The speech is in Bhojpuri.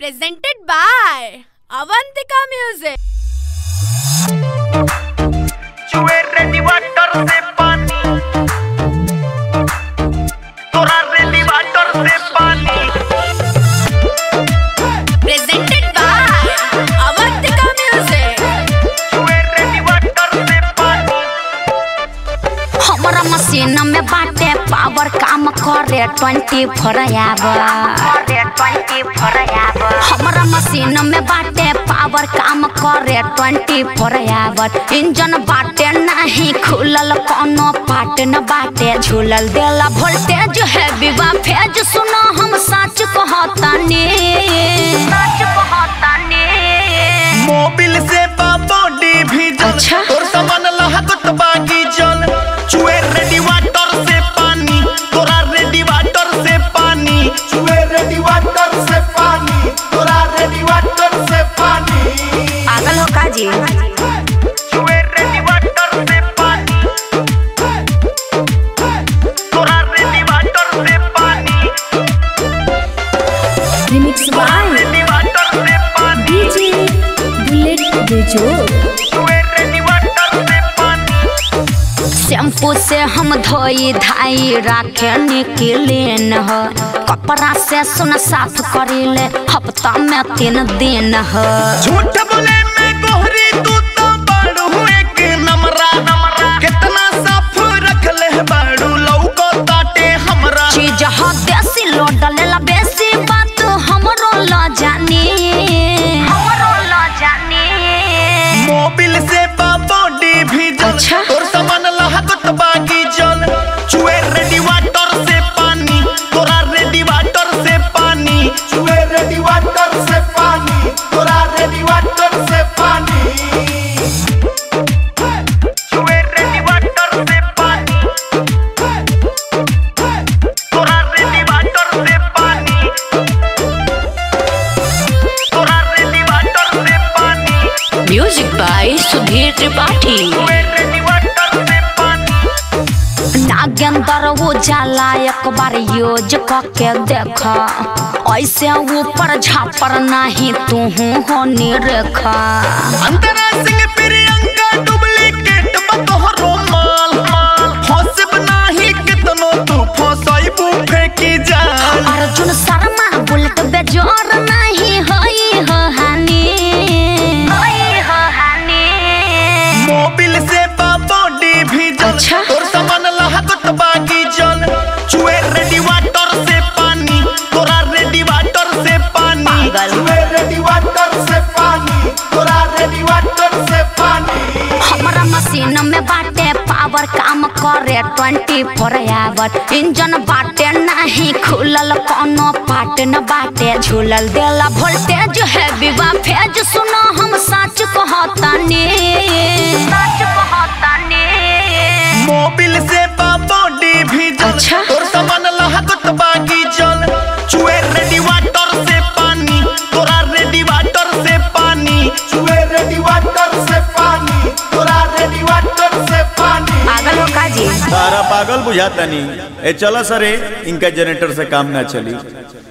presented by Avantika Music. चुए रेडी वाटर से पानी तोरा रेडी वाटर से पानी Presented by Avantika Music. चुए रेडी वाटर से पानी हमारा मशीन में बाटे पावर काम करे ट्वेंटी फोर आवर हमारा मशीन में बाटे पावर काम करे ट्वेंटी फोर आवर इंजन बाटे नहीं खुलल कोनो पार्ट न बाटे झूलल देला वोल्टेज है विवा फेज सुनो हम सच कहतानी सच कहतानी मोबिल से बा बॉडी भी जल अच्छा। तोर सामान लहकत बागी जल चुए रेडी वाटर से पानी तोरा रेडी वाटर से पानी चुए रेडी वाटर से पानी तोरा रेडी वाटर से पानी पागल हो का जी चुए रेडी वाटर से पानी तोरा रेडी वाटर से पानी रिमिक्स बाय रेडी वाटर से पानी डीजे बुलेट बेजोड़ चुए रेडी वाटर से पानी शैम्पू से हम धोई धाई राखे निकलेन ह कपड़ा से सुन साफ करीले हफ्ता में तीन दिन ह झूठ बोले मैं गोहरी तू तो बाड़ू एक नमरा नमरा कितना साफ रख ले बाड़ू लौको ताटे हमरा चीज ह देसी लोड लेला बेसी बात हमरो ल जानी हमरो ल जानी मोबिल से बा बॉडी भी जल अच्छा। तोर सामान लहकत बागी जल चुए रेडी वाटर से पानी तोरा रेडी वाटर से पानी चुए रेडी वाटर से पानी तोरा रेडी वाटर से पानी चुए रेडी वाटर से पानी तोरा रेडी वाटर से पानी तोरा रेडी वाटर से पानी म्यूजिक बाय सुधीर त्रिपाठी चुए रेडी वाटर से पानी नागेंद्र उजाला एक बार यूज करके देख ऐसे ऊपर झापर नहीं तू हो निरेखा अंतरा सिंह प्रियंका डुप्लीकेट बतोहरो माल फंसब नाही कितनो तू फंसाइबू फेंकी जान अर्जुन शर्मा बुलेट बेजोर नहीं होई हो हानि होई हो हानि मोबिल से बा बॉडी भी जल अच्छा। तोर सामान लहकत बागी जल चुए रेडी वाटर से पानी तोरा रेडी वाटर से पानी पागल। चुए रेडी वाटर से पानी तोरा रेडी वाटर से पानी हमारा मशीन में बाटे पावर काम करे ट्वेंटी फोर आवर इंजन बाटे नहीं खुलल कोनो पार्ट न बाटे झूलल देला वोल्टेज है विवा फेज सुनो हम सच कहतानी सच कहतानी मोबिल से बा बॉडी भी जल अच्छा। तोर सामान लहकत बागी जल चुए रेडी वाटर से पानी तोरा रेडी वाटर से पानी चुए रेडी वाटर से पानी तोरा रेडी वाटर से पानी पागल हो का जी सारा पागल बुझाता नहीं ए चलो सरे इनका जनरेटर से काम ना चली